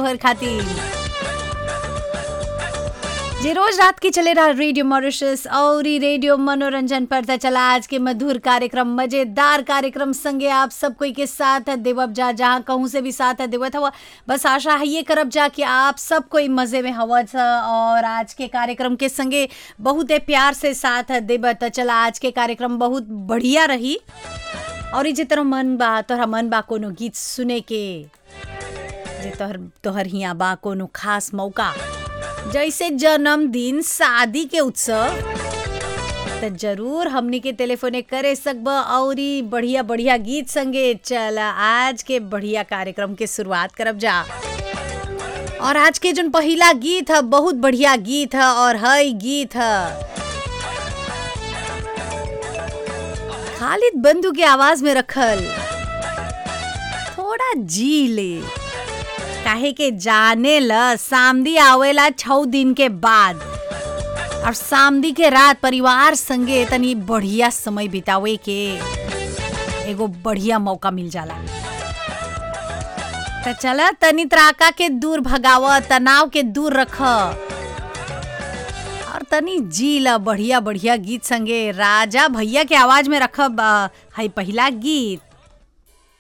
तोहर खातिर जे रोज रात के चले रहा रेडियो मॉरिशस और ई रेडियो मनोरंजन पर त चला आज के मधुर कार्यक्रम मजेदार कार्यक्रम संगे आप सब कोई के साथ देवब जा जहाँ कहूँ से भी साथ देवत हवा बस आशा है ये करब जा कि आप सब कोई मजे में हवा छ और आज के कार्यक्रम के संगे बहुत प्यार से साथ देव त चला आज के कार्यक्रम बहुत बढ़िया रही और ई जे तोहर मन बा तोहरा मन बा कोनो गीत सुने के जे तोहर तोहर हिया बा कोनो खास मौका जैसे जन्मदिन शादी के उत्सव त जरूर हमनी के टेलीफोने करे सकब और ई बढ़िया बढ़िया गीत संगे चल आज के बढ़िया कार्यक्रम के शुरुआत करब जा और आज के जोन पहिला गीत है बहुत बढ़िया गीत है और हई गीत है खालिद बंधु के आवाज में रखल थोड़ा जी ले काहे के जाने ल सामदी आवेला छौ दिन के बाद और सामदी के रात परिवार संगे तनी बढ़िया समय बितावे के एगो बढ़िया मौका मिल जाला त चला तनी त्राका के दूर भगाव तनाव के दूर रख और तनी जी ला बढ़िया बढ़िया गीत संगे राजा भैया के आवाज में रखब अ, हई पहिला गीत